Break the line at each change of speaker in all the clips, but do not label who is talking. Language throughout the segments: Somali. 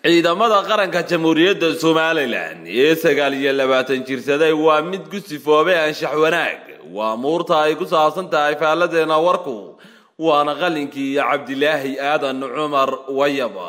ciidamada qaranka jamhuuriyadda somalilan ee sagaal iyo labaatan jirsaday waa mid ku sifoobay anshax wanaag waa muurta ay ku saabsan tahay faalladeena warku waana qalinkii iyo cabdilaahi aadan cumar wayaba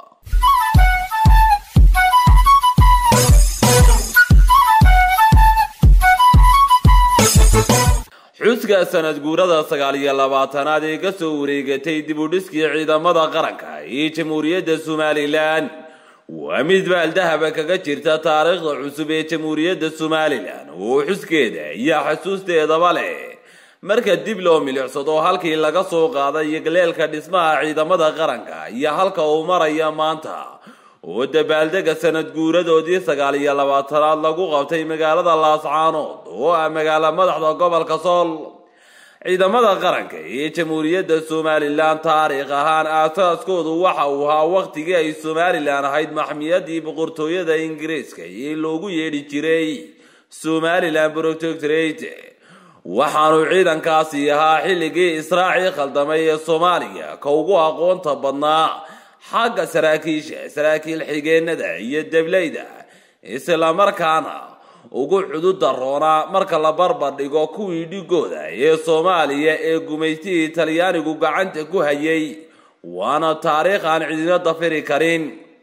xuska sanad guurada sagaal iyo labaatanaad ee kasoo wareegatay dib u dhiskii ciidamada qaranka ee jamhuuriyadda somalilan waa mid baaldahaba kaga jirta taariikhda cusub ee jamhuuriyadda somalilan oo xuskeeda iyo xasuusteedaba leh marka dib loo milicsado halkii laga soo qaaday galeelka dhismaha ciidamada qaranka iyo halka uu maraya maanta oo dabaaldega sanad guuradoodii sagaal iyo labaatanaad lagu qabtay magaalada laascaanood oo ah magaalo madaxda gobolka sool ciidamada qaranka ee jamhuuriyadda somalilan taariikh ahaan aasaaskoodu waxa uu ahaa wakhtigii ay somalilan ahayd maxmiyadii boqortooyada ingiriiska ee loogu yeedhi jiray somalilan protectorate waxaanu ciidankaasi ahaa xilligii israacii khaldamay ee soomaaliya ka ugu aqoonta badnaa xagga saraakiisha saraakiil xigeenada iyo deblayda islamarkaana ugu cududa roonaa marka la barbar dhigo kuwii dhigooda ee soomaaliya ee gumaystihii talyaanigu gacanta ku hayay waana taariikh aan cidina dafiri karin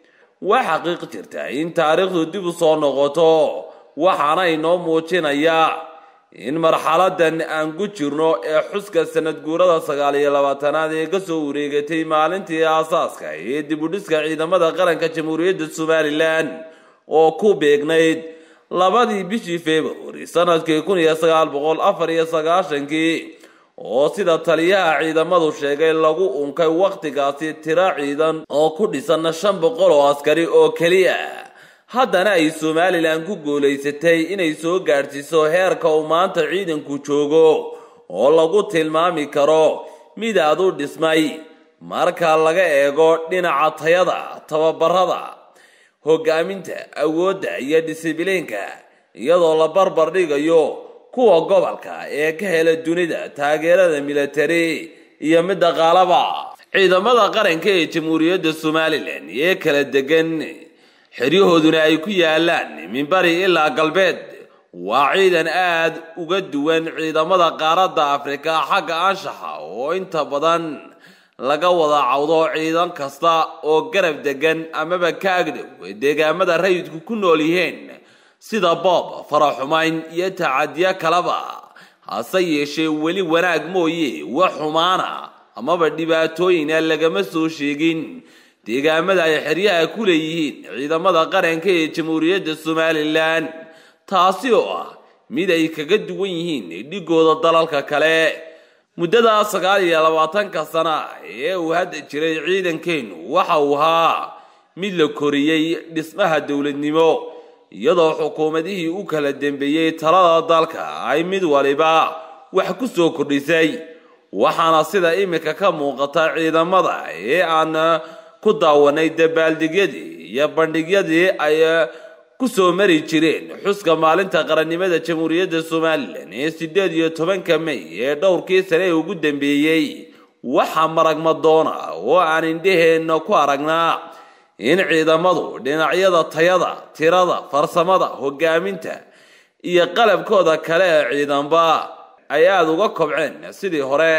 waa xaqiiq jirta in taariikhdu dib u soo noqoto waxaana inoo muujinayaa in marxaladan aan ku jirno ee xuska sanad guurada sagaal iyo labaatanaad ee kasoo wareegatay maalintii aasaaska ee dib u dhiska ciidamada qaranka jamhuuriyadda somalilan oo ku beegnayd labadii bishii februari sanadkii kun iyo sagaal boqol afar iyo sagaashankii oo sida taliyaha ciidamadu sheegay lagu unkay wakhtigaasi tiro ciidan oo ku dhisan shan boqol oo askari oo keliya haddana ay somalilan ku guulaysatay inay soo gaadhsiiso heerka uu maanta ciidanku joogo oo lagu tilmaami karo mid aad u dhismay marka laga eego dhinaca tayada tababarada hogaaminta awoodda iyo disibiliinka iyadoo la barbar dhigayo kuwa gobolka ee ka hela dunida taageerada militari iyo mid dhaqaalaba ciidamada qaranka ee jamhuuriyadda somalilan ee kala degan xeryahooduna ay ku yaalaan minbari ilaa galbeed waa ciidan aad uga duwan ciidamada qaaradda afrika xagga anshaxa oo inta badan laga wada cawdo ciidan kasta oo garab degan amaba ka agdhow deegaamada rayidku ku nool yihiin sida boob faraxumayn iyo tacadiyo kaleba hase yeeshee weli wanaag mooye wax xumaana amaba dhibaatooyina lagama soo sheegin deegaamada ay xeryaha ku leeyihiin ciidamada qaranka ee jamhuuriyadda somalilan taasi oo ah mid ay kaga duwan yihiin dhigooda dalalka kale muddada sagaal iyo labaatanka sana ee uu hadda jiray ciidankeennu waxa uu ahaa mid la koriyey dhismaha dowladnimo iyadoo xukuumadihii u kala dembeeyey talada dalka ay mid waliba wax ku soo kordhisay waxaana sida iminka ka muuqata ciidamada ee aan ku daawanay dabaaldegyadii iyo bandhigyadii ay ku soo mari jireen xuska maalinta qarannimada jamhuuriyadda somalilan ee sideed iyo tobanka may ee dhowrkii sane ee ugu dambeeyey waxaa maragma doona oo aan indhaheenna ku aragnaa in ciidamadu dhinacyada tayada tirada farsamada hogaaminta iyo qalabkooda kale ee ciidanba ay aada uga kobceen sidii hore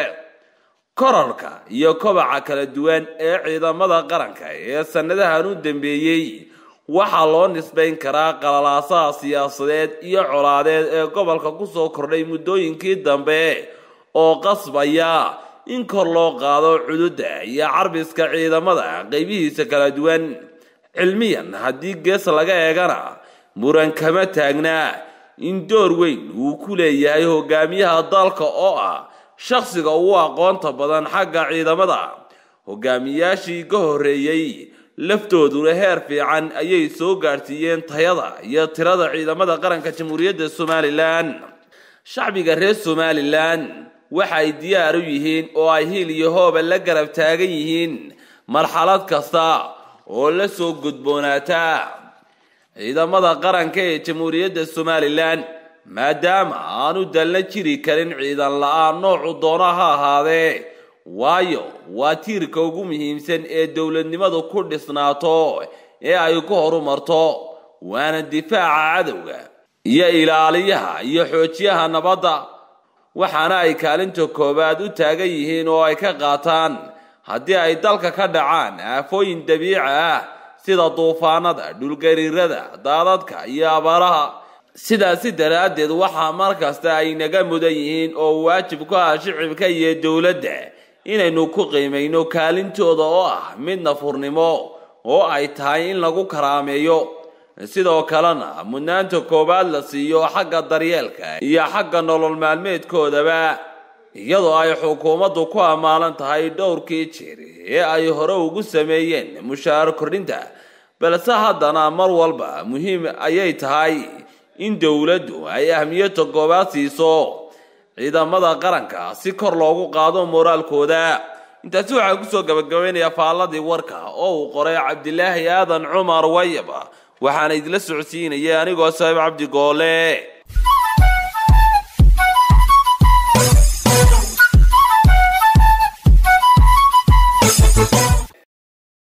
korarka iyo kobaca kala duwan ee ciidamada qaranka ee sanadahan u dambeeyey waxaa loo nisbayn karaa qalalaasaha siyaasadeed iyo colaadeed ee gobolka kusoo kordhay muddooyinkii dambe oo qasbaya in kor loo qaado cududa iyo carbiska ciidamada qaybihiisa kala duwan cilmiyan haddii gees laga eegana muran kama taagnaa in door weyn uu ku leeyahay hogaamiyaha dalka oo ah shakhsiga ugu aqoonta badan xagga ciidamada hogaamiyaashii ka horreeyey laftooduna heer fiican ayay soo gaadhsiiyeen tayada iyo tirada ciidamada qaranka jamhuuriyadda somalilan shacbiga reer somalilan waxa ay diyaar u yihiin oo ay hiil iyo hooba la garab taagan yihiin marxalad kasta oo la soo gudboonaata ciidamada qaranka ee jamhuuriyadda somalilan maadaama aanu dalna jiri karin ciidan la-aan noocu doono ha ahaadee waayo waa tiirka ugu muhiimsan ee dowladnimadu ku dhisnaato ee ay ku horumarto waana difaaca cadowga iyo ilaaliyaha iyo xoojiyaha nabadda waxaana ay kaalinta koowaad u taagan yihiin oo ay ka qaataan haddii ay dalka ka dhacaan aafooyin dabiici ah sida duufaanada dhulgariirada daadadka iyo abaaraha sidaasi daraaddeed waxaa mar kasta ay naga mudan yihiin oo waajib ku ah shicibka iyo dowladda inaynu ku qiimayno kaalintooda oo ah mid nafurnimo oo ay tahay in lagu karaameeyo sidoo kalena mudnaanta koowaad la siiyo xagga daryeelka iyo xagga nolol maalmeedkoodaba iyadoo ay xukuumaddu ku ammaanan tahay dhowrkii jeer ee ay hore ugu sameeyeen mushaar kordhinta balse haddana mar walba muhiim ayay tahay in dowladdu ay ahmiyadda koowaad siiso ciidamada qaranka si kor loogu qaado moraalkooda intaasi waxaa kusoo gabagabaynayaa faalladii warka oo uu qoray cabdilaahi aadan cumar wayaba waxaana idila socodsiinaya anigoo saaib cabdi goole